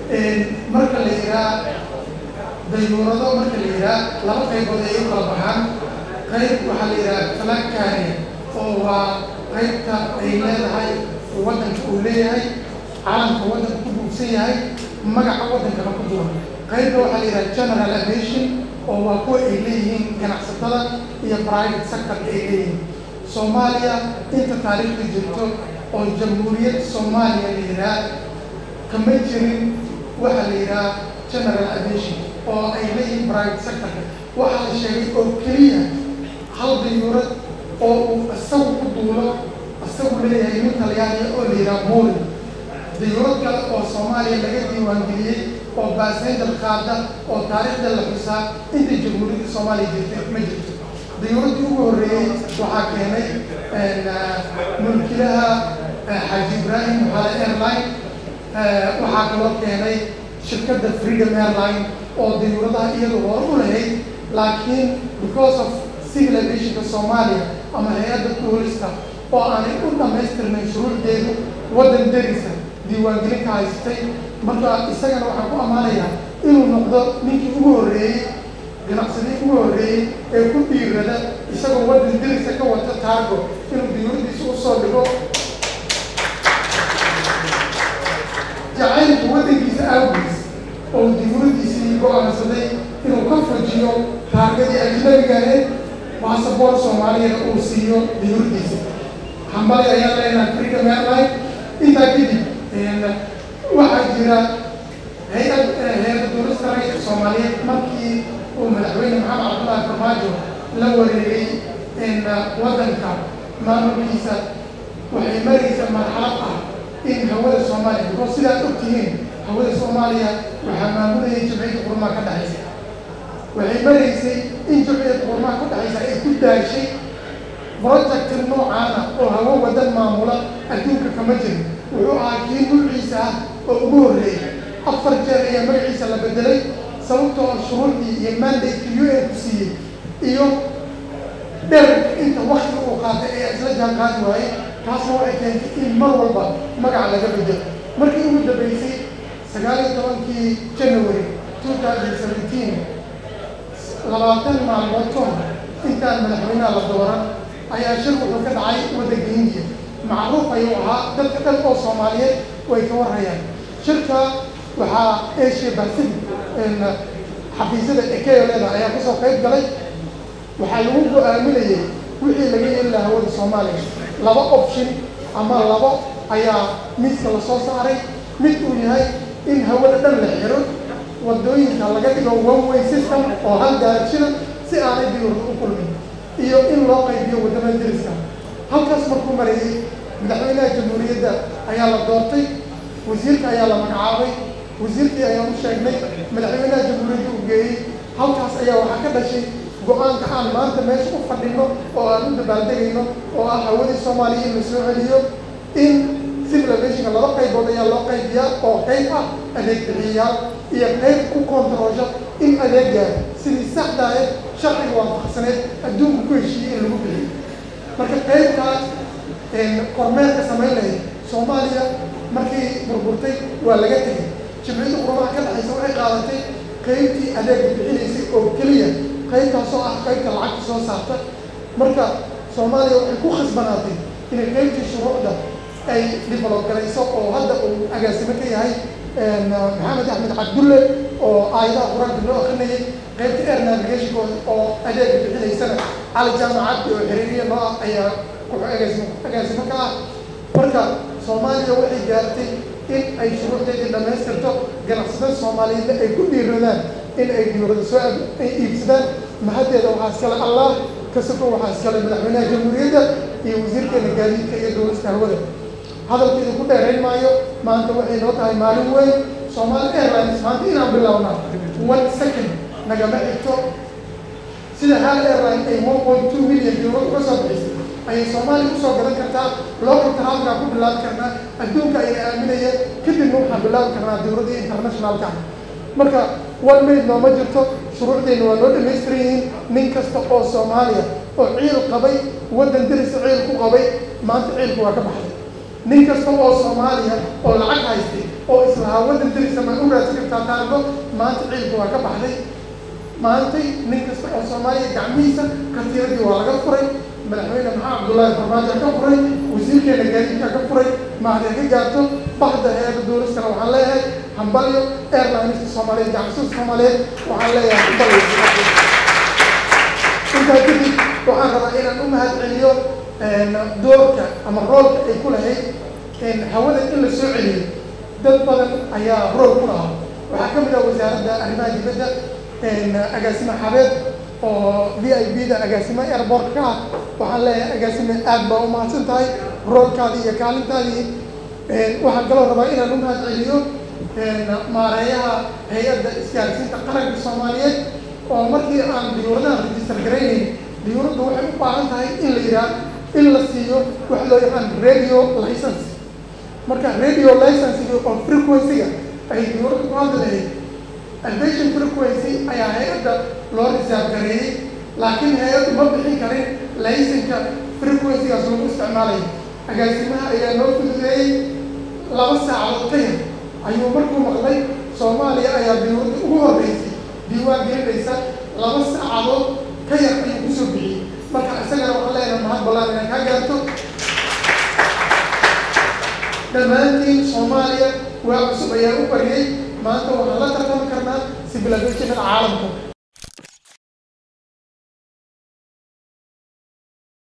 marka la yiraa dayuurado marka la yiraa laba qaybood ay u kala baxaan qayb waxaa la yihaha flag carrier oo waa qaybta ay leedahay waddanka uu leeyahay calamka waddanka ku buugsan yahay magaca waddankana ku duwan qaybta waxaa la yidhaha general aviation oo waa kuwa ay leeyihiin ganacsatada iyo private sectorka ay leeyihiin soomaaliya inta taariikhda jirto oo jamhuuriyad soomaaliya la yidhaha kama jirin waxaa la yidhaha general aviation oo ay leeyihiin private sectorka waxaa la sheegay oo keliya hal dayuurad oo uu isagu ku duulo isagu leeyahay nin talyaaniya oo la yidhaha moli dayuurad kale oo soomaaliya laga diiwaangeliyey oo baaseynjar qaada oo taariikhda la xusaa inta jamhuuriyadda soomaaliya jirtay ma jirto dayuuraddii ugu horreeyey waxaa keenay mulkilaha xaaji ibraahim maxaale airline waxaa kaloo keenay shirkadda freedom airline oo dayuuradaha iyadu hore u lahayd laakiin because of civil aviationka soomaaliya ama hay-adda tuurista oo aanay u dhamaystirnayn shuruucdeedu waddan derisa diiwaangelinka haystay marka isagana waxaan ku ammaanayaa inuu noqdo ninkii ugu horreeyey ganacsadii ugu horreeyey ee ku dhiirada isagoo waddan derisa ka wata taargo inuu diyuuradiisa usoo dhigo jacaylka waddankiisa awgiis oo diyuuradiisii go-aansaday inuu ka fujiyo taargadii ajnabiga ahayd baasaboor soomaaliyana uu siiyo diyuuradiisa hambali ayaa leenahay freedom airline intaa kadib waxaa jira hay-ad hay-adda duulista rayidka soomaaliyeed markii uu madaxweyne maxamed cabdullaahi farmaajo la wareegay waddanka maamulkiisa waxay maraysa marxalad ah in hawada soomaaliya because sidaad ogtihiin hawada soomaaliya waxaa maamulayay jamciyadda qurmaa ka dhexaysa waxay maraysay in jamciyadda qurmaa ka dhexaysa ay ku daashay projecti noocaana oo hawo wadan maamula adduunka kama jirin wuxuu ahaa kii nuuciisa ah oo ugu horreeyay afar jeer ayaa magaciisa la bedelay sababtoo ah shuruucdii iyo mandate u n ku siiyey iyo dherarka inta wakti uu qaatay ee isla jaan qaadi waayey taasna waxay keentay in mar walba magaca laga bedelo markii ugu dambeysay sagaal iyo tobankii january two thousand seventeen labaatan maalmood ka hor intaan madaxweynaha la dooran ayaa shir wuxuu ka dhacay waddanka hindiya macruuf ayuu ahaa dadka dhan oo soomaaliyeed way ka warhayaan shirka waxaa asia pacific xafiisyada ekeyo leedahay ayaa kasoo qayb galay waxaa lagu go-aaminayay wixii laga yeeli lahaa hawada soomaaliya laba option ama labo ayaa miiska lasoo saaray mid uu yahay in hawada dhan la xiro wadooyinka laga dhigo one way system oo hal direction si aanay diyuurada u kulmin iyo in loo qaybiyo waddamada deriska halkaas markuu marayay madaxweynaha jamhuuriyadda ayaa la doortay wasiirka ayaa la magacaabay wasiirkii ayaan u sheegnay madaxweynaha jamhuuriyadda uu geeyey halkaas ayaa waxaa ka dhashay go-aanka aan maanta meesha u fadhino oo aan u dabaaldegayno oo ah hawadii soomaaliya in la soo celiyo in civil aviationka laba qaybood ayaa loo qaybiyaa oo qayb ah adeeg bixiyayaal iyo qayb ku kontaroosha in adeegaa sidii saxda ahayd sharciga waafaqsaneed adduunka ku heshiiyey in lagu bixiyo marka qaybkaa kormeerka samayn lahayd soomaaliya markii burburtay waa laga tegay jimciyadda qurbaha ka dhexaysa waxay qaadatay qaybtii adeega bixinaysay oo keliya qaybtaasoo ah qaybta lacagta soo saarta marka soomaaliya waxay ku khasbanaatay inay qaybtii shuruucda ay develop garayso oo hadda uu agaasimo ka yahay maxamed axmed cabdulle oo aayadaha qur-aanka loo akrinayay qaybta air navigation oo adeega bixinaysana cali jaamacaddi oo xiriiriya noo ah ayaa agaasimo agaasimo ka ah marka soomaaliya waxay gaartay in ay shuruucdeedii dhammaystirto ganacsatada soomaaliyeedna ay ku dhiiradaan in ay diyuurada soo ay iibsadaan mahaddeeda waxaa iskale allah ka soko waxaa iskale madaxweynaha jamhuuriyadda iyo wasiirkeena gaadiidka iyo dowlasta hawada hadalkeedu ku dheerayn maayo maanta waxay noo tahay maalin weyn Somali Airlines maanta inaan bilownaa one second nagama xigto sida hal airline ay one point two million euro uga soo bixisay ayay soomaaliya usoo gadan kartaa local travelkaa ku bilaabi karnaa adduunka ayna aaminaya kadibna waxaan bilaabi karnaa dowladda internationalka marka one minute nooma jirto shuruucdeenna waa noo dhamaystiran yihiin nin kasta oo soomaaliya oo ciil qabay waddan derisa ciil ku qabay maanta ciilku waa ka baxday nin kasta oo soomaaliya oo lacag haystay oo islahaa waddan darisa ma u raadsan kartaa taargo maanta ciilka waa ka baxday maantay nin kasta oo soomaaliya gacmihiisa katiiradii waa laga furay madaxweyne maxamed cabdullaahi farmaajo ka furay wasiirkeena gaadiidka ka furay mahadee ka gaarto baxda heerka duulistana waxaan leeyahay hambalyo airlineska soomaaliyeed gacmisuuska soomaaliyeed waxaan leeyahay hambalyo intaa kadib waxaan rabaa inaan u mahad celiyo doorka ama roolka ay ku lahayd hawada in la soo celiyo dad badan ayaa rool ku lahaa waxaa ka mid ah wasaaradda arrimaha dibadda agaasime xabeed oo v i b da agaasime airport ka ah waxaan leeyahay agaasime aad baa u mahadsan tahay roolkaadii iyo kaalintaadii waxaan kaloo rabaa inaan u mahad celiyo maareeyaha hay-adda isgaarsiinta qaranka soomaaliyeed oo markii aan diyuuradaha register garaynayn diyuuraddu waxay u baahan tahay in la yidhaah in la siiyo wax loo yaqaan radio license marka radio licensiga oo frequency-ga ay diyuuradda ku hadli lahayd aviation frequency ayaa hay-adda loo risaab gareeyey laakiin hay-addu ma bixin karin laysanka frequency-gaas lagu isticmaalayo agaasimaha ayaa noo fududeeyey laba saacadood ka yar ayuu markuu maqlay soomaaliya ayaa diyuuradda ugu horreysay diiwaan gelinaysa laba saacadood ka yar ayuu kusoo bixiyey marka isagana waxaan leenahay mahad ballaan inaan kaa gaarto dhammaantiin soomaaliya waa cusub ayaa u bariyey maanta waxaan la tartami karnaa civilizationada caalamka